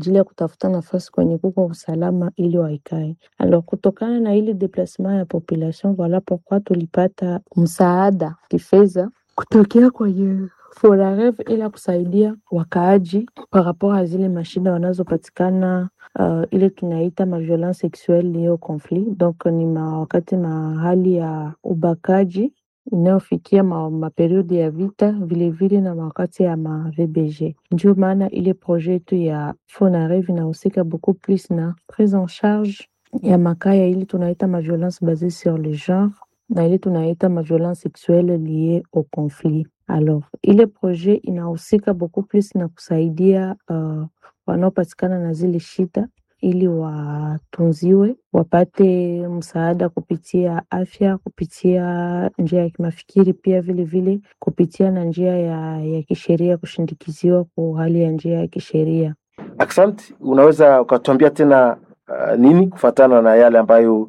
ajili ya kutafuta nafasi kwenye kuko usalama ili waikae. Alors, kutokana na ili deplasement ya population, voilà pourquoi tulipata msaada kifedha kutokea kwenye FONAREV ili kusaidia wakaaji par rapport a zile mashida wanazopatikana uh, ile tunaita ma violence sexuelle liée au conflit. Donc ni ma wakati mahali ya ubakaji inayofikia ma, maperiodi ya vita vilevile na wakati ya ma VBG. Ndio maana ile projet yetu ya FONAREV inahusika beaucoup plus na prise en charge ya makaya ili tunaita ma violence basée sur le genre na ile tunaita ma violence sexuelle liée au conflit. Alors, ile projet inahusika beaucoup plus na kusaidia uh, wanaopatikana na zile shida ili watunziwe, wapate msaada kupitia afya, kupitia njia ya kimafikiri, pia vile vile kupitia na njia ya, ya kisheria, kushindikiziwa kwa hali ya njia ya kisheria. Asante, unaweza ukatuambia tena uh, nini kufatana na yale ambayo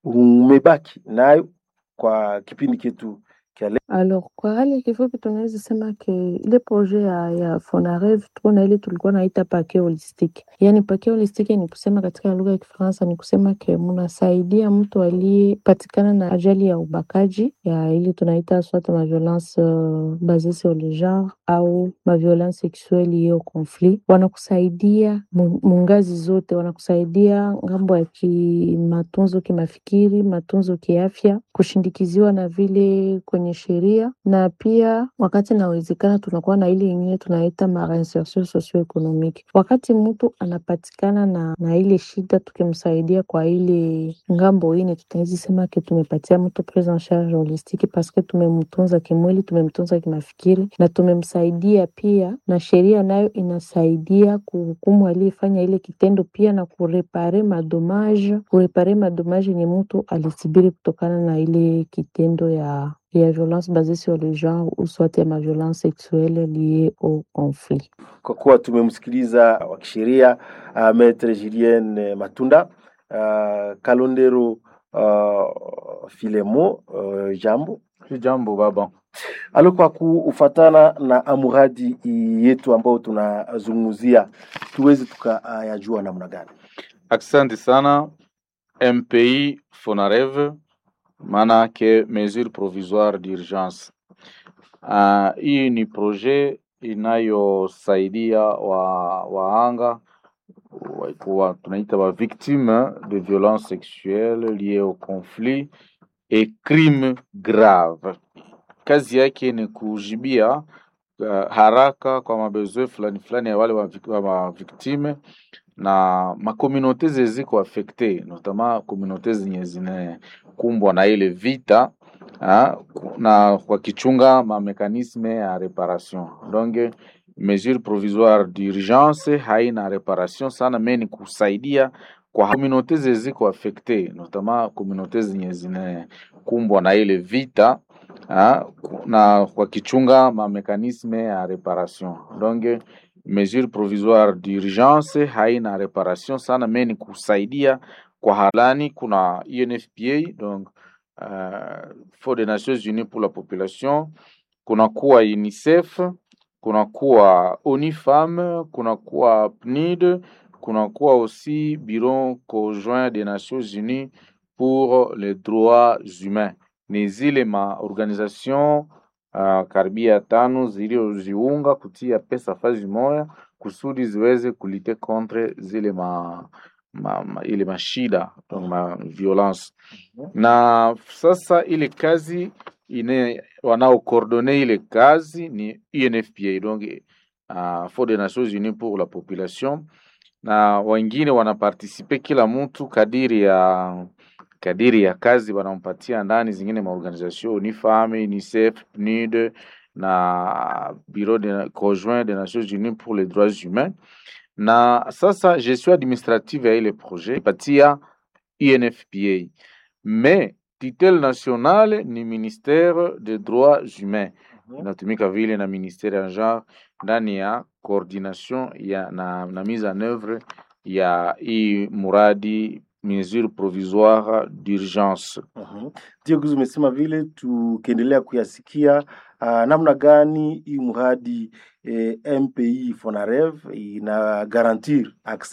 umebaki nayo kwa kipindi chetu kia leo? Alors, kwa hali ya kifupi tunaweza sema ke ile projet ya, ya FONAREV tuko na ile tulikuwa naita pake holistique. Yani pake holistique ni kusema katika lugha ya Kifaransa ni kusema ke munasaidia mtu aliyepatikana na ajali ya ubakaji ya ile tunaita soit ma violence uh, basée sur le genre au ma violence sexuelle liée au conflit, wanakusaidia mu- mungazi zote, wanakusaidia ngambo ya kimatunzo kimafikiri, matunzo kiafya, kushindikiziwa na vile kwenye sheria, na pia wakati inawezekana tunakuwa na ile ingine tunaita ma reinsertion socio-economique. Wakati mtu anapatikana na, na ile shida, tukimsaidia kwa ile ngambo ine, tutaweza sema ke tumepatia mtu prise en charge holistique paske tumemtunza kimwili, tumemtunza kimafikiri na tumemsaidia pia, na sheria nayo inasaidia kuhukumu aliyefanya ile kitendo pia na kurepare madomage, kurepare madomage yenye mtu alisibiri kutokana na ile kitendo ya ya violence basée sur le genre ou soit ya ma violence sexuelle liée au conflit. Kwa kuwa tumemsikiliza wa kisheria uh, Maitre Julien eh, Matunda uh, Kalondero uh, Filemo uh, jambo Jambo baba. alo kwa kufatana na muradi yetu ambao tunazungumzia tuweze tukayajua namna gani? Asante sana. MPI FONAREV maana yake mesure provisoire d'urgence. Uh, hii ni projet inayosaidia wa waanga wa- kuwa tunaita wa victime de violence sexuelle liée au conflit et crime grave. Kazi yake ni kujibia uh, haraka kwa mabezwe fulani fulani ya wale wa, vic- wa, wa victime na makomunote zeziko afekte notama komunote zenye zinakumbwa na ile vita ha, na wakichunga mamekanisme ya reparation donc mesure provisoire d'urgence haina reparation sana me ni kusaidia kwa komunote zeziko afekte notama komunote zenye zinakumbwa na ile vita ha, na wakichunga mamekanisme ya reparation donc mesure provisoire d'urgence haina reparation sana me ni kusaidia kwa halani. Kuna UNFPA donc uh, Fonds des Nations Unies pour la population, kuna kuwa UNICEF, kuna kuwa ONU Femmes, kuna kuwa PNUD, kuna kuwa aussi Bureau conjoint des Nations Unies pour les droits humains. Ni zile ma organisation uh, karibia tano zilizoziunga kutia pesa fazi moya kusudi ziweze kulite contre zile ma, ma, ma, ile mashida donc ma violence na sasa ile kazi ine wanaokordone ile kazi ni UNFPA donc uh, Fonds des Nations Unies pour la population na wengine wanapartisipe kila mtu kadiri ya kadiri ya kazi wanampatia ndani, zingine maorganisation UNIFAM, UNICEF, PNUD na Bureau de, conjoint des Nations Unies pour les droits humains. Na sasa gestion administrative ya ile projet patia UNFPA, mais titel national ni ministère des droits humains inatumika vile na ministère ya genre ndani ya coordination ya na, na mise en œuvre ya hii muradi mesure provisoire d'urgence. Mhm. Ndio Guzu umesema vile, tukiendelea kuyasikia uh, namna gani hii mradi eh, MPI FONAREV ina garantir access